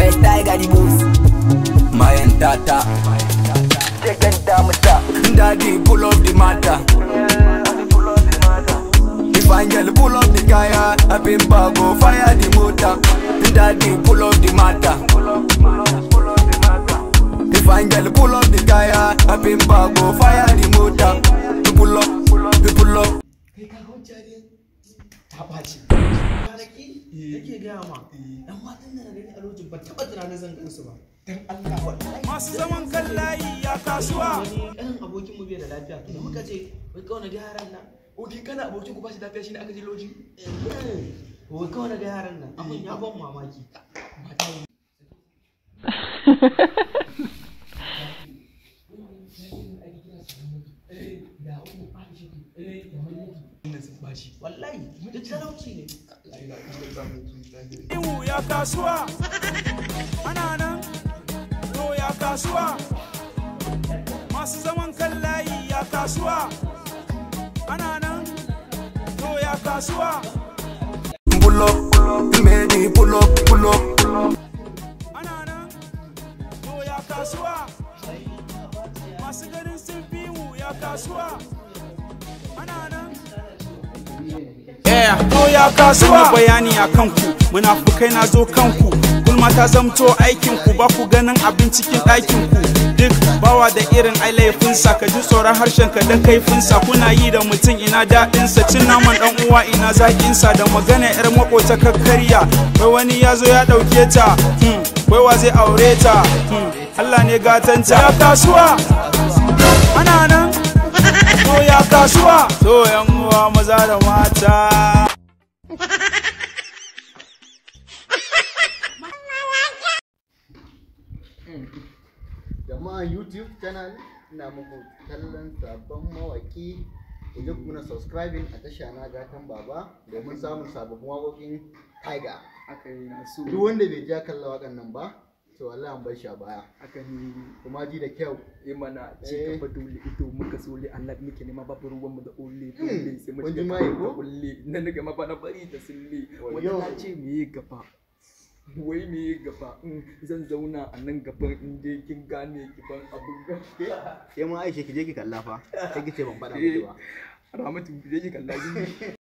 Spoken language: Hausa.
yes tiger the boss mayan tata Second damata Daddy pull up the matter If angel pull up the kaya Up in bago fire the motor Daddy pull up the matter If angel pull up the kaya Up in bago fire the motor You pull up, you pull up kai ka hujja ne ta ɓaci kwanaki yake gaya ma ɗan matan da na gani a lokacin ban taɓa tunanin zan gansu ba dan Allah wallahi masu zaman kan layi ya kasuwa wani ɗan abokin mu bai da lafiya to da muka ce wai kawai na ga yaran nan oke kana abokin ku ba shi lafiya shine aka je loji wai kawai na ga yaran nan abin ya ban mamaki mata yi wallahi da talauci ne iwu ya kasuwa ana nan to ya kasuwa masu zaman kan layi ya kasuwa ana nan to ya kasuwa Pull up, you made me pull up, pull up ana nan to ya kasuwa masu ganin sun fi mu ya kasuwa ana nan Yeah, to ya kasuwa bayani a kanku munafukai na zo kanku gulma ta zamto aikinku ba ku ganin abin cikin ɗakinku duk bawa da irin ai laifinsa ka ji tsoron harshen ka dan kaifinsa kuna yi da mutum ina daɗinsa cin naman ɗan uwa ina zaƙinsa da magana yar makota kakkarya wai wani ya zo ya ɗauke ta hmm, wai wa zai aure ta hmm, Allah ne gatanta ya kasuwa ana nan to ya kasuwa to yan uwa maza da mata jama'a youtube channel ina muku kallon sabon mawaki ku je kuna subscribing a tasha na gatan baba domin samun sababbin waƙoƙin tiger aka yi na so duk wanda bai ja kalla waƙan nan ba to wallahi an bar shi a baya aka yi kuma ji da kyau yi mana ci Eh. gaba dole ito muka sole Allah muke nema babu ruwan mu da ole dole sai mu kun ji shiga mai kawai ko? ta kulle na daga ma na bari ta sille Wayo. wanda ta ce me yi gaba wai me yi gaba in zan zauna a nan gaban in je kin gane ki ban abun ga ke ma aisha ki je ki kalla fa sai ki ce ban faɗa miki ba Ramatu je ki kalla